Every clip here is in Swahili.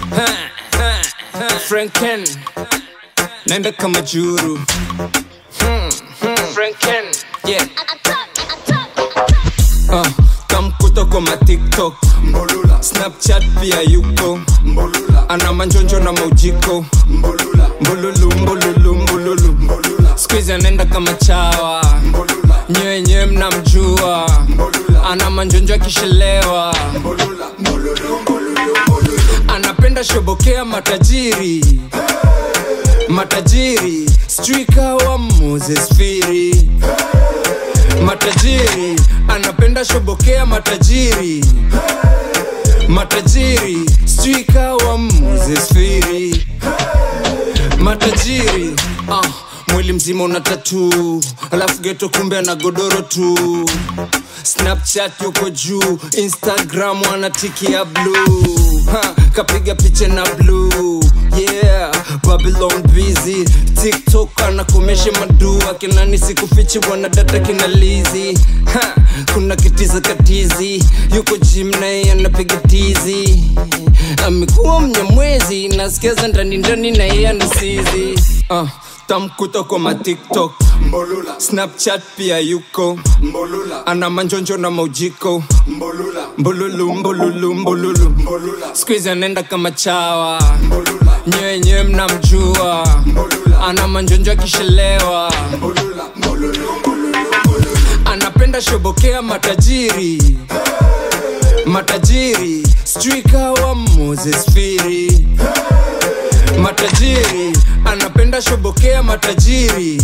Franken naenda kama juru Hmm, hmm. Franken yeah uh, kamkuta kwa matiktok Mbolula, snapchat pia yuko mbolula, ana manjonjo na maujiko mbolula, mbululu mbululu mbululu mbolula, skuizi anaenda kama chawa mbolula, nyewenyewe mnamjua mbolula, ana manjonjo akishelewa mbolula, mbolulu, mbolulu, mbolulu. anapenda shobokea matajiri matajiri strika wa moses firi matajiri anapenda shobokea matajiri matajiri strika wa moses firi matajiri ah, mwili mzima una tatu alafu geto kumbe ana godoro tu snapchat yuko juu instagram anatikia bluu ha, kapiga picha na bluu yeah babylon busy tiktok anakomesha madu akinani sikufichi wanadata kinalizi ha, kuna kitiza katizi yuko jim naye anapiga tizi amekuwa mnyamwezi nasikiaza ndani ndani na yeye anasizi uh, tamkuta kwa matiktok Mbolula, snapchat pia yuko mbolula, ana manjonjo na maujiko mbolula, mbululu mbululu mbululu mbolula, skuizi anaenda kama chawa mbolula, nyewenyewe mnamjua mbolula, ana manjonjo akishelewa mbolula, mbolulu, mbolulu, mbolulu. anapenda shobokea matajiri matajiri strika wa moses firi matajiri anapenda shobokea matajiri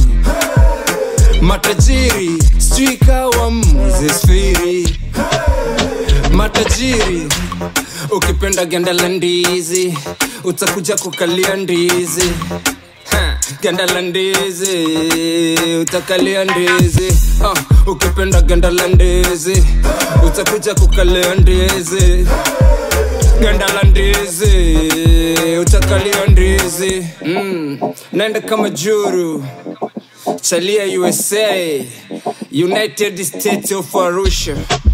matajiri strika wa moses firi matajiri ukipenda ganda la ndizi utakuja kukalia ndizi Ha, ganda la ndizi utakalia ndizi uh, ukipenda ganda la ndizi utakuja kukalia ndizi ganda la ndizi utakalia ndizi mm. naenda kama juru chalia usa united states of arusha